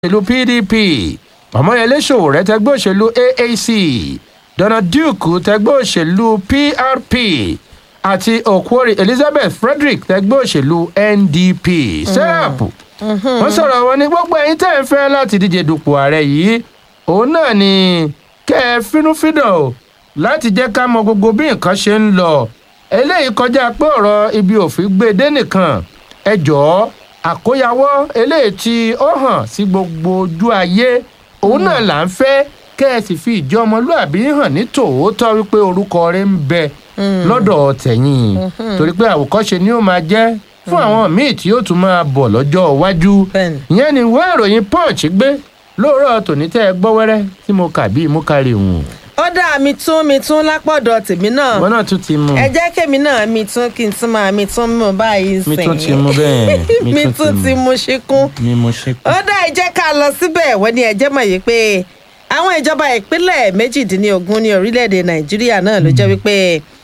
òṣèlú pdp ọmọyẹlé sowore tẹgbẹ́ òṣèlú aac donald duke tẹgbẹ́ òṣèlú prp àti okwori elizabeth frederick tẹgbẹ́ òṣèlú ndp serap wọ́n sọ̀rọ̀ wọn ní gbogbo ẹ̀yin tẹ́ ń fẹ́ láti díje dupò ààrẹ yìí òun náà ni kẹ́ ẹ fínúfíndọ̀ o láti jẹ́ ká mọ gbogbo bí nǹkan ṣe ń lọ eléyìí kọjá pé ọ̀rọ̀ ibi òfin gbé dé nìkan ẹ jọ̀ọ́ àkóyawọ́ eléyìí tí ó hàn sí gbogbo ojú ayé òun náà là ń fẹ́ kẹ́ ẹ sì fi ìjọ ọmọlúàbí hàn ní tòótọ́ wípé orúkọ rẹ ń bẹ lọ́dọ̀ tẹ̀yìn torí pé àwòkọ́ṣe ni ó máa jẹ́ fún àwọn míì tí yóò tún máa bọ̀ lọ́jọ́ iwájú Bẹ́ẹ̀ni. ìyẹn ni ìwé ìròyìn punch gbé lóòrọ̀ tòní tẹ́ ẹ gbọ́ wẹ́rẹ́ tí mo kà bíi mú kárí hùn ó dá mi tún mi tún lápọ̀dọ̀ tèmi náà wọn náà tún ti mú ẹ jẹ́ kémi náà mi tún kí n tún máa mi tún mú báyìí mi sìn tún ti mú bẹ́ẹ̀ mi tún ti mú ṣíkún mi mo ṣe kú. ó dá ẹ jẹ́ ká lọ síbẹ̀ wọ́n ní ẹjẹ́ mọ̀ yìí pé àwọn ìjọba ìpínlẹ̀ méjìdínlógún ní orílẹ̀-èdè nàìjíríà náà ló jẹ́ wípé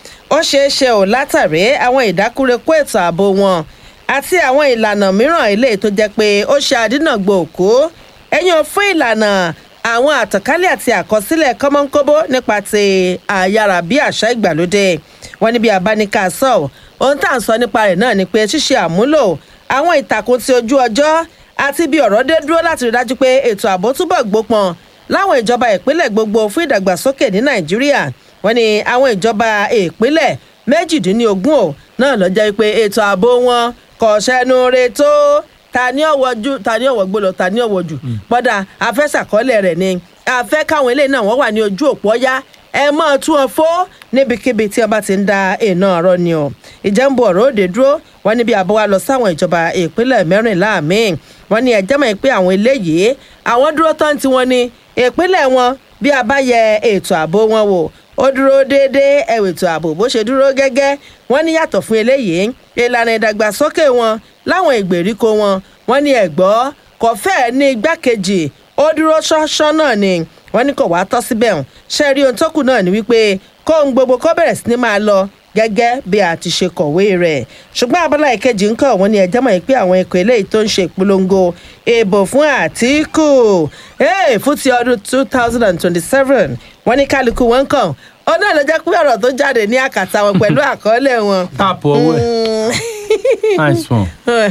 ó ṣeé ṣe ò látàrí àwọn ìdákúrekú ètò ààbò wọn àti àwọn ìlànà mìíràn eléyìí tó jẹ́ pé ó ṣe àdínàgbò òkú ẹ̀yìn ò fún ìlànà àwọn àtànkálẹ̀ àti àkọsílẹ̀ kọ́mọ́nkóbó nípa ti àyàrá bí àṣà ìgbàlódé wọn níbi àbáníkà sọ ohun tá à ń sọ nípa rẹ̀ náà ni pé ṣíṣe àmúlò àwọn ìtàkùn ti ojú ọjọ́ àti bí ọ̀rọ̀ dé dúró láti rí dájú pé ètò ààbò túbọ̀ gbópọn láwọn ìjọba ìpínlẹ̀ gbogbo fún ìdàgbàsókè ní nàìjíríà wọn ni àwọn ìjọba ìpínlẹ̀ méjìdínlógún ò náà lọ jẹ́ pé ètò ààbò wọn kò ṣẹnu re tó ta ní ọ̀wọ́ ju ta ní ọ̀wọ́ gbọ́dọ̀ ta ní ọ̀wọ́ jù bọ́dà afẹ́sàkọ́lẹ̀ rẹ̀ ni afẹ́ káwọn eléyìí náà wọ́n wà ní ojú òpó yá ẹ mọ́ tún wọn fó níbikíbi tí ọba ti ń da iná ọ̀rọ̀ ni o ìjẹ́nbu ọ̀rọ̀ òde dúró wọn níbi àbọ̀ wa lọ sáwọn ìjọba ìpínlẹ̀ mẹ́rìnlá míì wọn ní ẹjẹ́ mọ̀ pé àwọn eléyìí àwọn dúró tán tí wọ́n ní ìpínlẹ̀ wọn bí a bá yẹ ètò ààbò wọn wò ó dúró déédéé ẹ̀wẹ̀ ètò ààbò bó ṣe dúró gẹ́gẹ́ wọ́n ní yàtọ̀ fún eléyìí ìlànà ìdàgbàsókè wọn láwọn ìgbèríko wọn wọ́n ní ẹ̀gbọ́ kò fẹ́ẹ̀ ní igbákejì ó dúró ṣọ́ṣọ́ náà ni wọ́n ní kò wá tọ́ síbẹ̀ hàn ṣe rí ohun tó kù náà ni wípé kó ohun gbogbo kó bẹ̀rẹ̀ sí ni máa lọ gẹ́gẹ́ bí a ti ṣe kọ̀wé rẹ̀ ṣùgbọ́n abala ìkejì ń kọ̀ wọ́n ní ẹjẹ́ mọ̀ pé àwọn ikọ̀ eléyìí tó ń ṣe ìpolongo ìbò fún àtìkù ee fún ti ọdún two thousand and twenty-seven wọ́n ní kálukú wọn kàn ó náà ló jẹ́ pé ọ̀rọ̀ tó jáde ní àkàtà wọn pẹ̀lú àkọọ́lẹ̀ wọn. táàpù owó ẹ̀ nice one.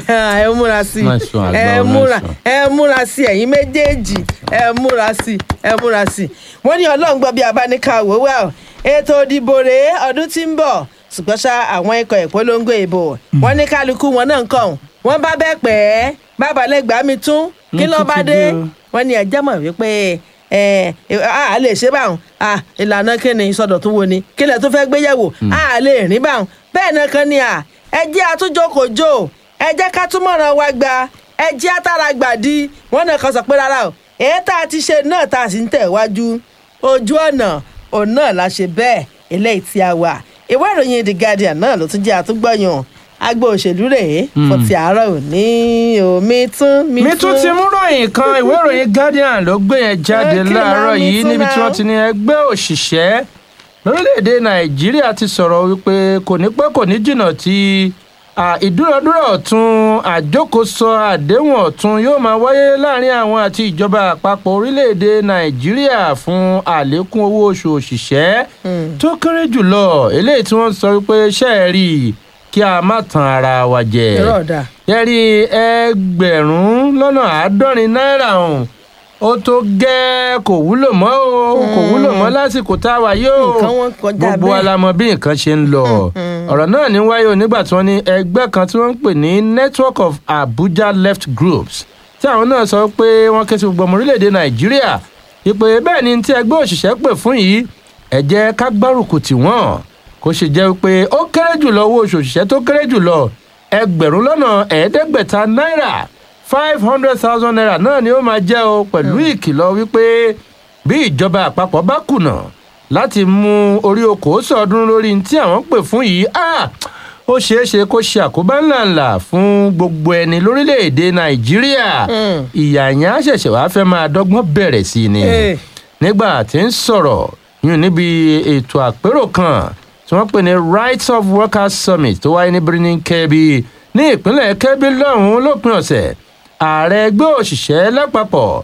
ẹ múra sí Nice one, àgbà ẹ wọn, múra nice one. ẹ múra sí ẹ̀yin méjèèjì ẹ múra sí ẹ múra sí. wọ́n ní ọlọ́run gbọ́ bí abáníkà wò wá o ètò ìdìbò rèé ọdún tí ń bọ̀ ṣùgbọ́n ṣá àwọn ikọ̀ ìpolongo ìbò wọ́n ní kálukú wọn náà ń kàn wọ́n bá bẹ́ẹ̀ pẹ́ bàbá lẹ́gbàá mi tún kí Wọ́n ló tún bá ti dé dé o. wọ́n ní ẹjẹ́ mọ̀ wípé ẹ a lè ṣe báwọn a ìlànà kíni ìsọdọ̀tún wo ni kílẹ̀ tó fẹ́ gbé yẹ̀wò a lè rìn báwọn bẹ́ẹ̀ náà kan ni à ẹ jẹ́ àtúnjókòjò ẹ jẹ́ ká túmọ̀ràn wa gba ẹ jẹ́ àtàrà gbàdí wọ́n náà kan sọ pé rárá o èyí tá a ti ṣe náà tá a sì ń tẹ̀ wájú ojú ọ̀nà òun náà la ṣe bẹ́ẹ̀ eléyìí tí a wà ìwé ìròyìn the guardian náà ló tún jẹ́ àtúgbọ̀yàn agbo òṣèlú rèé fún ti àárọ̀ òní omi tún mi tún ti mú ròyìn kan ìwé ìròyìn guardian ló gbé yẹn jáde Ẹ kí ló láàárọ̀ máa mi yìí tún níbi tí náà? wọ́n ti ní ẹgbẹ́ òṣìṣẹ́ lórílẹ̀‐èdè nàìjíríà ti sọ̀rọ̀ wípé kò ní pẹ́ kò ní jìnnà tí à, ìdúnadúrà ọ̀tún àjókòsọ àdéhùn ọ̀tún yóò máa wáyé láàrin àwọn àti ìjọba àpapọ̀ orílẹ̀‐èdè nàìjíríà fún àlékún owó oṣù òṣìṣẹ́ tó kéré jùlọ eléyìí tí wọ́n sọ wípé ṣẹ́ẹ̀rì kí a má tan ara wa jẹ irọ́ ọ̀dà yẹ́rí ẹgbẹ̀rún lọ́nà àádọ́rin náírà ọ̀hún ó tó gẹ́ kò wúlò mọ́ o kò wúlò mọ́ lásìkò tá a wà yóò Nǹkan wọn kọjá gbogbo bẹ́ẹ̀. wa la mọ bí nǹkan ṣe ń lọ ọ̀rọ̀ náà ní wáyé o nígbà tí wọ́n ní ẹgbẹ́ kan tí wọ́n ń pè ní network of abuja left groups tí àwọn náà sọ pé wọ́n ké sí gbogbo ọmọ orílẹ̀-èdè nàìjíríà ìpè bẹ́ẹ̀ ni tí ẹgbẹ́ òṣìṣẹ́ pè fún yìí ẹ jẹ́ ká gbárùkù tì wọ́n kó ṣe jẹ́ pé ó kéré jùlọ owó oṣù òṣìṣẹ́ tó kéré jùlọ ẹgbẹ̀rún lọ́nà ẹ̀ẹ́dẹ́gbẹ̀ta náírà five hundred thousand naira náà ni ó máa jẹ́ o pẹ̀lú ìkìlọ̀ wípé bí ìjọba àpapọ̀ bá kùnà láti mú orí okòó sọdún lórí tí àwọn pè fún yìí ah, ó ṣeé ṣe kó ṣe àkóbá ńláńlá fún gbogbo ẹni lórílẹ̀‐èdè nàìjíríà ìyà yẹn á ṣẹ̀ṣẹ̀ wá fẹ́ máa dọ́gbọ́n bẹ̀rẹ̀ sí i ni Eh. nígbà tí ń sọ̀rọ̀ yún níbi ètò àpérò kan tí wọ́n pè ní rights of workers summit tó wáyé ní birnin kebbi ní ìpínlẹ̀ kebbi lọ́hùn-ún lópin ọ̀sẹ̀ ààrẹ ẹgbẹ́ òṣìṣẹ́ lápapọ̀